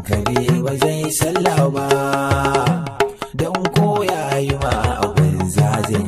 hankali ba zai sallah ba don koya yi ma abin zazan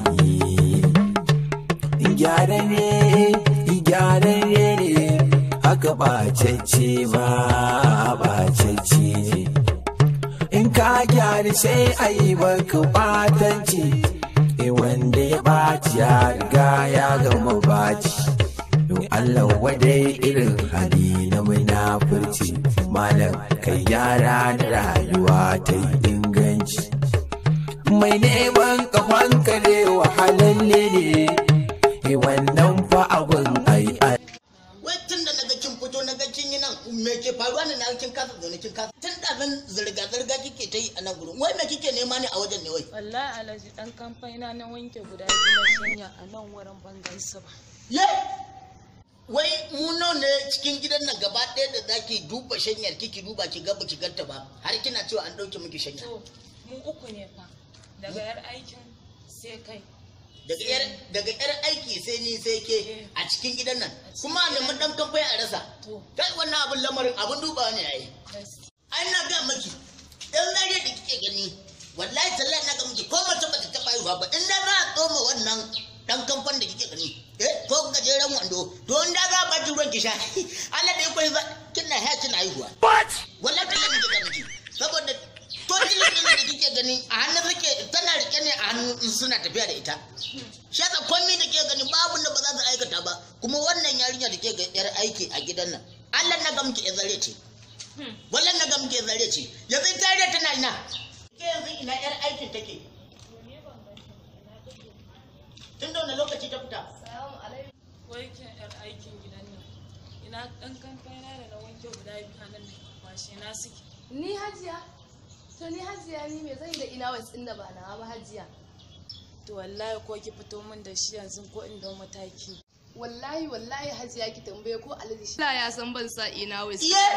yi gyararre gyararre ne haka ɓacacce ba ɓacacce ne in ka gyara sai a yi baka ɓatanci wanda ya ɓaci ya riga ya gama ɓaci don Allah wadai irin hali na munafurci malam kai yara da rayuwa ta yi inganci mai neman kafan kare wahalalle ne wannan fa abin ai ai wai tun da naga kin fito naga kin yi nan me ke faruwa ne na kin kasa zaune kin kasa tun da zan zirga zirga kike ta yi a nan gurin wai me kike nema ne a wajen ne wai wallahi alhaji dan kamfaina na wanke guda biyu na shanya a nan wurin ban gansu ba ye wai mu nawa ne cikin gidan nan gaba ɗaya da zaki duba shanyar kiki duba ki ga baki ganta ba har kina cewa an ɗauke miki shanya to mu uku ne fa daga yar aikin sai kai daga yar daga yar aiki sai ni sai ke a cikin gidan nan kuma a nemi dan kamfai a rasa to kai wannan abin lamarin abin dubawa ne yayi gaskiya ai na ga miki dan zariya da kike gani wallahi tallahi na ga miki ko mace bata taba yi ba in da za a tsoma wannan dan kamfan da kike gani eh ko gajeren wando to in da za a baki ruwan ki sha Allah da ya koyi ba kina ha kina haihuwa what wallahi tallahi nake ga miki saboda to dilin din da kike gani a hannu suke tana rike ne a hannu in suna tafiya da ita shi yasa komai da ke gani babu da ba za su aikata ba kuma wannan yarinya da ke ga yar aiki a gidan nan Allah na ga miki ya zare ce wallan na ga muke zare ce yanzu tare tana ina ke yanzu ina yar aikin take tun da wani lokaci ta fita wai ke yar aikin gidan nan ina dan kamfaina da na wanke guda biyu a nan ne kwashe na suke Ni hajiya? To ni hajiya ni me zan yi da ina wasu da ba nawa ba hajiya? to wallahi ko ki fito min da shi yanzu ko in dau mataki Wallahi wallahi hajiya ki tambaye ko alaji shi. ya san ban sa ina wasu. iye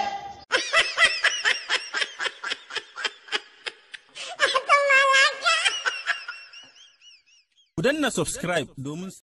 Ku danna subscribe domin